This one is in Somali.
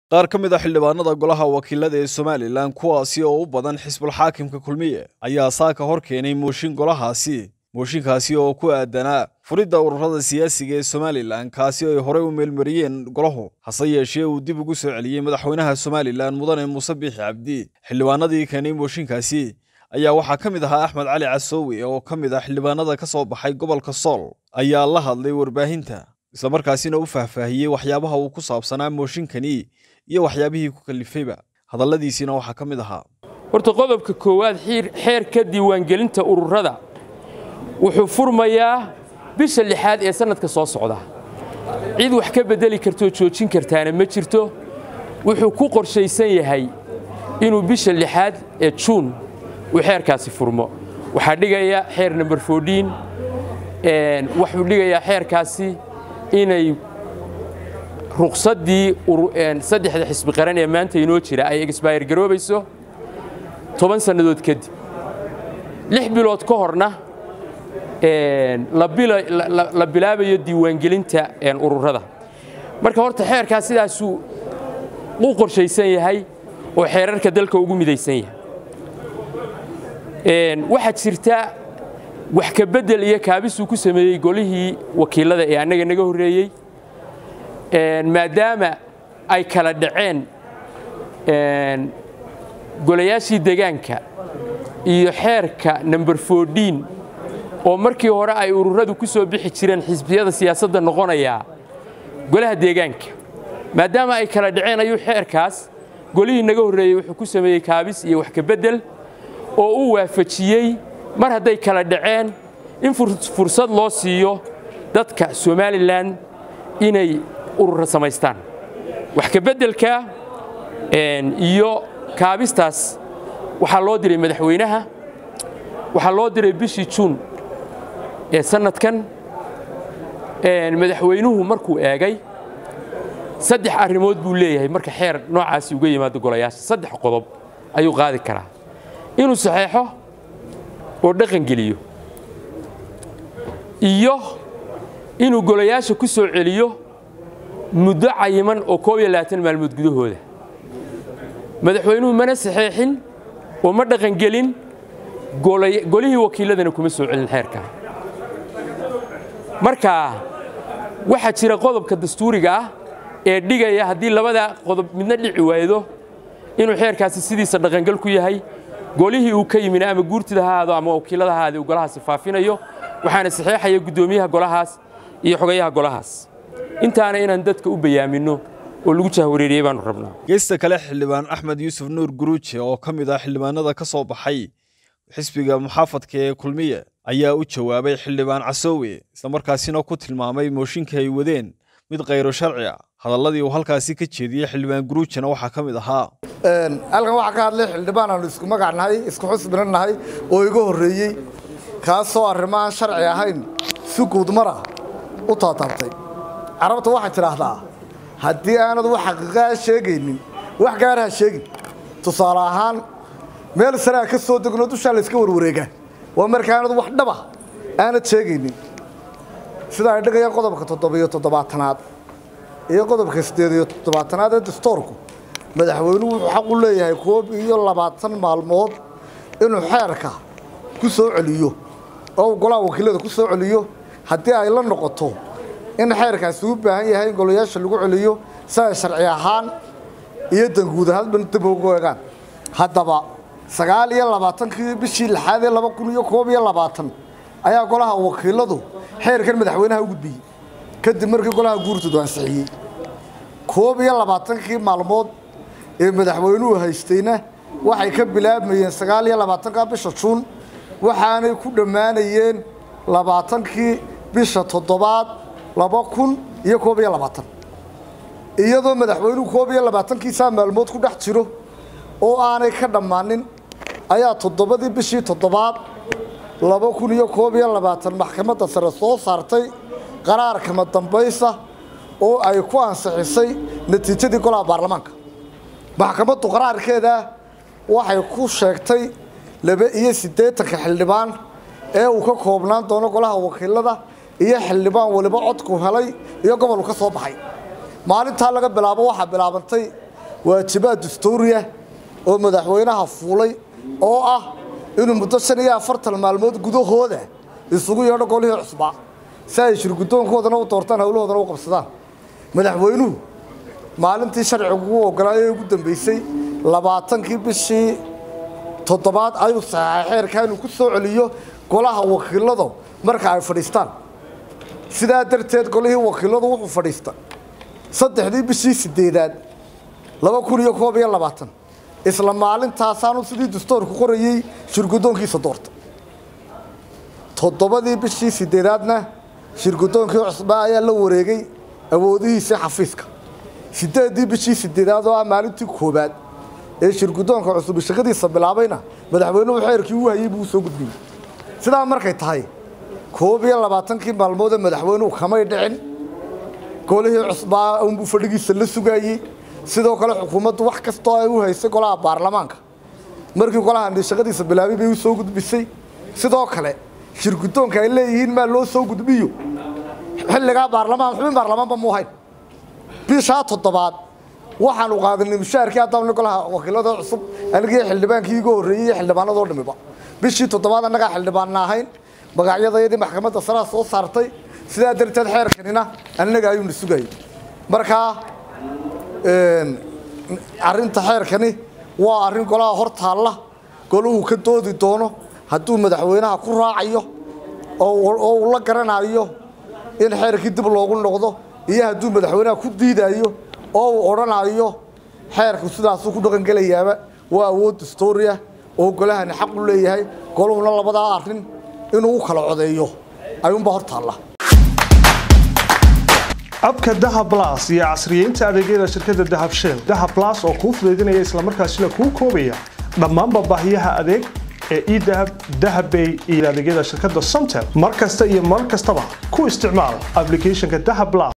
qaar ka mid a xildhibaanada golaha wakiilada ee somalilan kuwaasi oo u badan xisbul xaakimka kulmiye ayaa saaka hor keenay mooshin golahaasi mooshinkaasi oo ku aadanaa furidda ururada siyaasiga ee somalilan kaasi ay horey u meelmariyeen golahu hase yeeshee uu dib ugu soo celiyey madaxweynaha somalilan mudane muuse biixi cabdi xildhibaanadii keenay mooshinkaasi ayaa waxaa ka mid ahaa axmed cali casoowe oo ka mid ah xildhibaanada ka soo baxay gobolka sool ayaa la hadlay warbaahinta islamarkaasina u faahfaahiyey waxyaabaha uu ku saabsanaa mooshinkani iyo waxyaabihii ku kalifayba hadalladiisiina waxaa ka mid ahaa horta qodobka koowaad xeerka diiwaangelinta ururada wuxuu furmayaa bisha lixaad ee sannadka soo socda cid wax ka beddeli kartoo joojin kartaana ma jirto wuxuu ku qorshaysan yahay inuu bisha lixaad ee juun uu xeerkaasi furmo waxaa dhigaya xeer number fourdiin wuxuu dhigayaa xeerkaasi inay ruqsaddii saddexda xisbi qaran ee maanta inoo jira ay exbayr garoobayso toban sannadood kadib lix bilood ka horna la bilaabayo diiwaangelinta ururada marka horta xeerkaas sidaasuu u qorshaysan yahay oo xeerarka dalka ugu midaysan yahay waxaa jirta wax ka beddel iyo kaabisuu ku sameeyey golihii wakiilada ee annaga naga horreeyey maadaama ay kala dhaceen golayaashii degaanka iyo xeerka number fourdiin oo markii hore ay ururadu ku soo bixi jireen xisbiyada siyaasadda noqonayaa golaha deegaanka maadaama ay kala dhaceen ayuu xeerkaas golihii naga horreeyey wuxuu ku sameeyey kaabis iyo wax ka beddel oo uu waafajiyey mar hadday kala dhaceen in fursad loo siiyo dadka somalilan inay urura samaystaan wax ka beddelka iyo kaabistaas waxaa loo diray madaxweynaha waxaa loo diray bishii juun ee sannadkan madaxweynuhu markuu eegay saddex arrimood buu leeyahay marka xeer noocaasi uga yimaado golayaasha saddex qodob ayuu qaadi karaa inuu saxeexo oo dhaqan geliyo iyo inuu golayaasha ku soo celiyo muddo cayiman oo koob iyo labaatan maalmood gudahooda madaxweynuhu mana saxeexin oo ma dhaqangelin golihii wakiiladana kuma soo celin xeerkaa marka waxaa jira qodobka dastuuriga ah ee dhigaya haddii labada qodob midna dhici waaydo inuu xeerkaasi sidiisa dhaqangal ku yahay golihii uu ka yimina ama guurtida ha ahaado ama wakiilada ha ahaade uu golahaasi faafinayo waxaana saxeexaya guddoomiyaha golahaas iyo xogayaha golahaas intaana inaan dadka u bayaaminno oo lagu jahwareeriyey baanu rabnaa geesta kale xildhibaan axmed yuusuf nuur guruuje oo ka mid ah xildhibaanada ka soo baxay xisbiga muxaafadka ee kulmiye ayaa u jawaabay xildhibaan casoowe islamarkaasina ku tilmaamay mooshinka ay wadeen mid khayro sharci ah hadalladii uu halkaasi ka jeediyey xildhibaan guruujena waxaa ka mid ahaa halkan waxaa ka hadlay xildhibaan aanu isku magac nahay isku xusbina nahay oo iga horreeyey kaasoo arrimaaan sharci ahayn si guudmara u taataabtay carabta waxay tidhaahdaa haddii aanad wax xaqiiqaa sheegaynin wax gaara ha sheegin tusaale ahaan meel saraa ka soo degno dushaa layska warwareegaa waa markaanad wax dhaba aanad sheegaynin sida ay dhigayaan qodobka toddobiyo toddobaatanaad iyo qodobka siddeed iyo toddobaatanaad ee dastoorku madaxweynuhu wuxuu xaq u leeyahay koob iyo labaatan maalmood inuu xeerka ku soo celiyo oo uu golaha wakiilada ku soo celiyo haddii ay la noqoto in xeerkaasi u baahan yahay in golayaasha lagu celiyo si ay sharci ahaan iyo danguud ahaanba dib ugu eegaan haddaba sagaal iyo labaatankii bishii lixaad ee laba kun iyo koob iyo labaatan ayaa golaha wakiiladu xeerkan madaxweynaha u gudbiyey kadib markii golaha guurtoodu ansixiyey koob iyo labaatankii maalmood ee madaxweynuhu haystayna waxay ka bilaabmayeen sagaal iyo labaatanka bisha juun waxaanay ku dhammaanayeen labaatankii bisha toddobaad laba kun iyo koob iyo labaatan iyadoo madaxweynuhu koob iyo labaatankiisaa maalmood ku dhex jiro oo aanay ka dhammaanin ayaa toddobadii bishii toddobaad laba kun iyo koob iyo labaatan maxkamadda sare soo saartay qaraarkama dambaysa oo ay ku ansixisay natiijadii golaha baarlamaanka maxkamaddu qaraarkeeda waxay ku sheegtay laba iyo siddeetanka xildhibaan ee uu ka koobnaan doono golaha wakiilada iyo xildhibaan waliba codku helay iyo gobolku ka soo baxay maalintaa laga bilaabo waxaa bilaabantay waajibaad dastuuriya oo madaxweynaha fuulay oo ah inuu muddo shan iyo afartan maalmood gudahooda isugu yeedho golihii cusbaa si ay shirgudoonkoodana u doortaan howlahoodana u qabsadaan madaxweynuhu maalintii sharcigu u ogolaayay ee ugu dambeysay labaatankii bishii toddobaad ayuu saxaxay xeerka inuu ku soo celiyo golaha wakiiladu marka ay fadhiistaan sidaa darteed golihii wakiiladu wuxuu fadhiista saddexdii bishii sideedaad laba kun iyo koob iyo labaatan isla maalintaasaanu sidii dastoorku qorayey shirgudoonkiisa doorta toddobadii bishii sideedaadna shirgudoonkii cusbaa ayaa la wareegay awoodihiisii xafiiska sideeddii bishii sideedaad oo ah maalintii koowaad ee shirgudoonka cusubi shaqadiisa bilaabayna madaxweynuhu xeerkii u hayey buu soo gudbiyey sidaa markay tahay koob iyo labaatankii maalmood ee madaxweynuhu kamay dhicin golihii cusbaa unbuu fadhigiisa la sugaayey sidoo kale xukuumaddu wax kastoo ay u haysay golaha baarlamaanka markii golaha shaqadiisa bilaabay bay u soo gudbisay sidoo kale shirgudoonka ay leeyihiin maa loo soo gudbiyo xilligaa baarlamaan xubin baarlamaanba mu ahayn bishaa toddobaad waxaanu qaadanay mushaharkii haddana golaha wakiilada cusub anigii xildhibaankii iga horreeyey iyo xildhibaanadoo dhamiba bishii toddobaad annagaa xildhibaanna ahayn magacyadayadii maxkamadda saraa soo saartay sidaa darteed xeerkanina annaga ayuuna sugayay markaa arrinta xeerkani waa arrin golaha hor taalla golahu ka doodi doono hadduu madaxweynaha ku raacayo oo uu la garanayo in xeerkii dib loogu noqdo iyo hadduu madaxweynaha ku diidayo oo uu odhanayo xeerku sidaasuu ku dhaqangelayaaba waa awood dastooriah oo golahani xaq u leeyahay goluhuna labadaa arrin inuu u kala codeeyo ayuunbaa hor taalla abka dahab las iyo casriyeynta adeegyada shirkadda dahab shell dahab las oo kuu fudaydinaya islamarkaasina kuu koobaya dhammaanba baahiyaha adeeg ee edahab dahabbay iyo adeegyada shirkadda somtel mar kasta iyo mar kastaba ku isticmaal ablicathonka dahab las